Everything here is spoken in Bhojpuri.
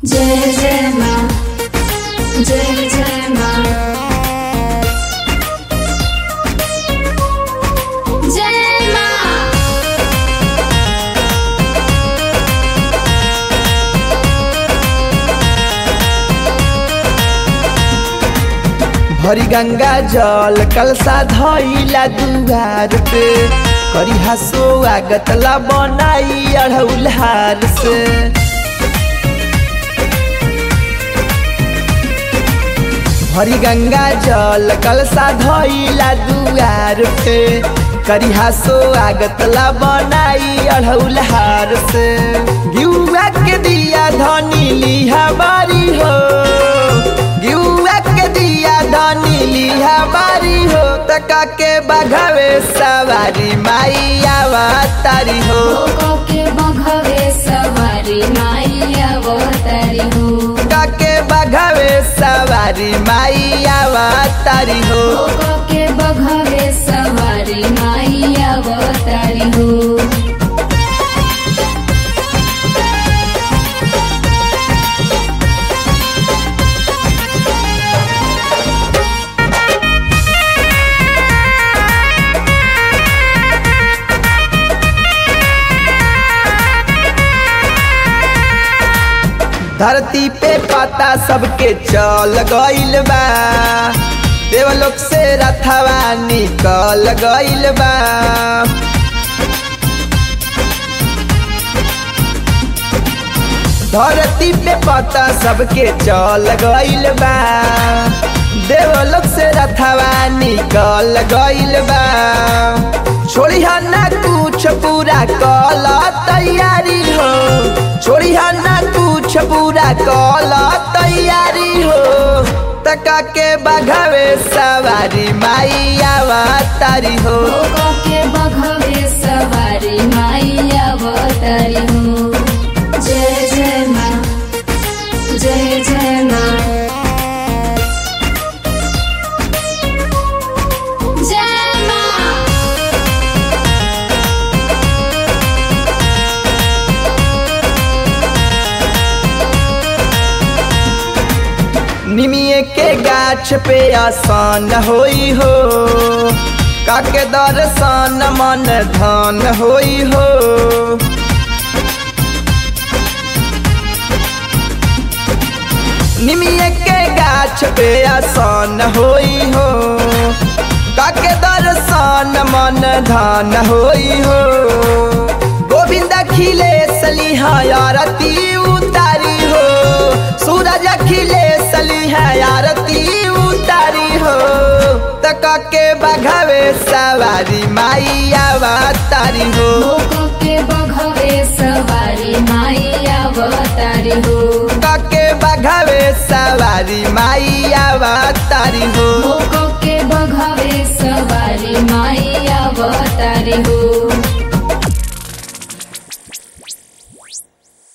जय जय माँ जय जय माँ जय माँ भरी गंगा जल कलसा धइला दुआर पे करी हसो आगतला बनाई अढ़ौलहार से भरी गंगा जल कलसा धइला दुआर पे करी हसो आगतला बनाई अढ़ौलहार से गिउआ के दिया धनी लिहा बारी हो गिउआ के दिया धनी लिहा बारी हो तका के बघवे सवारी माई आवा तारी हो भोगो के बघवे सवारी माई अवतारी हो तका के बघवे सवारी माई आवा तारी हो भोगो के बघवे सवारी माई अवतारी हो धरती पे पता सबके चल गइल बा देवलोक से रथवा निकल गइल बा धरती पे पता सबके चल गइल बा देवलोक से रथवा निकल गइल बा छोड़ी ना कुछ पूरा कल तैयारी हो छोड़ी ना कुछ पूरा कल तैयारी हो तका के बघवे सवारी माई आवा तारी हो भोगो के बघवे सवारी माई अवतारी हो जय जय माँ जय जय माँ जय माँ निमिये के गाछ पे आसान होई हो काके दर्शन मन धन होई हो निमिये के गाछ पे आसान होई हो काके दर्शन मन धन होई हो गोविंद खिले सलिहा आरती उतारी हो सूरज खिले सलिहा आरती उतारी हो तका के बघवे सवारी माई आवा तारी हो भोगो के बघवे सवारी माई अवतारी हो तका के बघवे सवारी माई आवा तारी हो भोगो के बघवे सवारी माई अवतारी हो